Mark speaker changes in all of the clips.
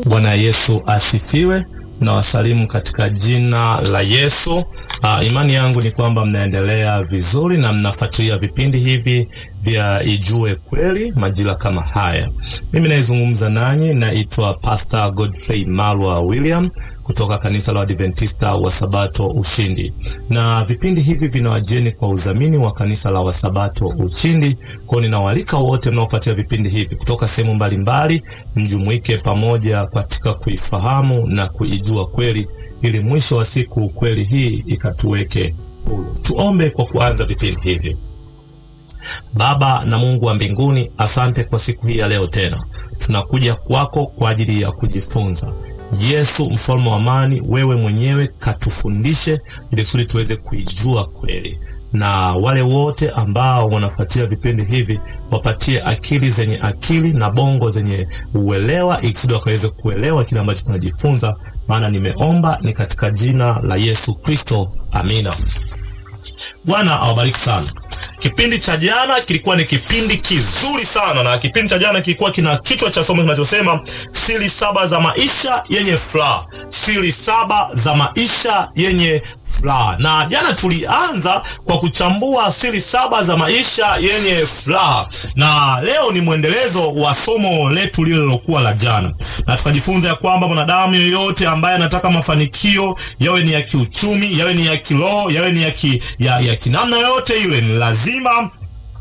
Speaker 1: Bwana Yesu asifiwe na wasalimu katika jina la Yesu. Uh, imani yangu ni kwamba mnaendelea vizuri na mnafuatilia vipindi hivi vya Ijue Kweli majira kama haya. Mimi naizungumza nanyi, naitwa Pastor Godfrey Malwa William kutoka kanisa la Adventista wa Sabato Ushindi, na vipindi hivi vinawajeni kwa udhamini wa kanisa la Wasabato Ushindi. Kwa ninawaalika wote mnaofuatia vipindi hivi kutoka sehemu mbalimbali, mjumuike pamoja katika kuifahamu na kuijua kweli, ili mwisho wa siku kweli hii ikatuweke huru. Tuombe kwa kuanza vipindi hivi. Baba na Mungu wa mbinguni, asante kwa siku hii ya leo. Tena tunakuja kwako kwa ajili ya kujifunza. Yesu mfalme wa amani, wewe mwenyewe katufundishe ili kusudi tuweze kuijua kweli, na wale wote ambao wanafuatia vipindi hivi wapatie akili zenye akili na bongo zenye uelewa, ili kusudi wakaweze kuelewa kile ambacho tunajifunza, maana nimeomba ni katika jina la Yesu Kristo, amina. Bwana awabariki sana. Kipindi cha jana kilikuwa ni kipindi kizuri sana, na kipindi cha jana kilikuwa kina kichwa cha somo kinachosema siri saba za maisha yenye furaha, siri saba za maisha yenye furaha. Na jana tulianza kwa kuchambua siri saba za maisha yenye furaha, na leo ni mwendelezo wa somo letu lile lilokuwa la jana, na tukajifunza ya kwamba mwanadamu yoyote ambaye anataka mafanikio yawe ni ya kiuchumi, yawe ni ya kiroho, yawe ni ya, ki, ya, ya kinamna yoyote ile ni lazima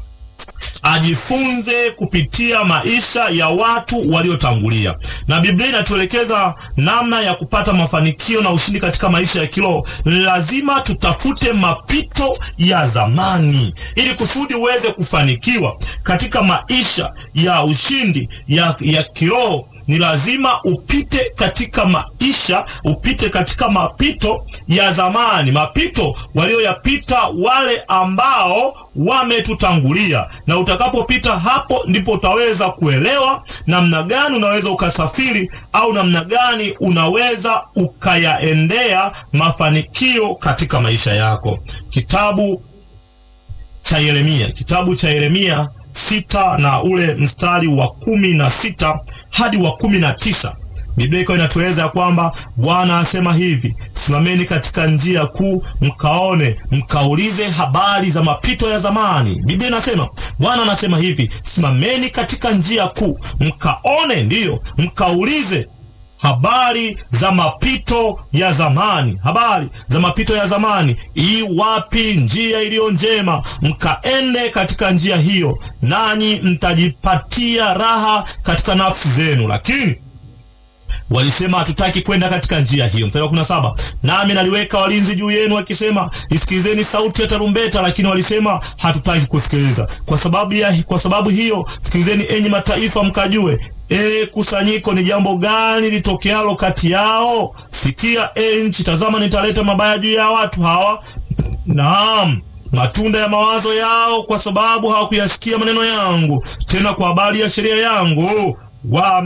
Speaker 1: ajifunze kupitia maisha ya watu waliotangulia, na Biblia inatuelekeza namna ya kupata mafanikio na ushindi katika maisha ya kiroho. Lazima tutafute mapito ya zamani, ili kusudi uweze kufanikiwa katika maisha ya ushindi ya, ya kiroho. Ni lazima upite katika maisha, upite katika mapito ya zamani, mapito walioyapita wale ambao wametutangulia na utakapopita hapo ndipo utaweza kuelewa namna gani unaweza ukasafiri au namna gani unaweza ukayaendea mafanikio katika maisha yako. Kitabu cha Yeremia, kitabu cha Yeremia sita na ule mstari wa kumi na sita hadi wa kumi na tisa Biblia iko inatueleza ya kwamba Bwana asema hivi, simameni katika njia kuu, mkaone, mkaulize habari za mapito ya zamani. Biblia inasema, Bwana anasema hivi, simameni katika njia kuu, mkaone, ndiyo, mkaulize habari za mapito ya zamani, habari za mapito ya zamani. Ii wapi njia iliyo njema, mkaende katika njia hiyo, nanyi mtajipatia raha katika nafsi zenu. Lakini walisema hatutaki kwenda katika njia hiyo. Mstari wa kumi na saba nami naliweka walinzi juu yenu wakisema, isikilizeni sauti ya tarumbeta, lakini walisema hatutaki kusikiliza. Kwa sababu ya, kwa sababu hiyo sikilizeni enyi mataifa, mkajue E kusanyiko, ni jambo gani litokealo kati yao? Sikia e nchi, tazama nitaleta mabaya juu ya watu hawa, naam matunda ya mawazo yao, kwa sababu hawakuyasikia maneno yangu, tena kwa habari ya sheria yangu wa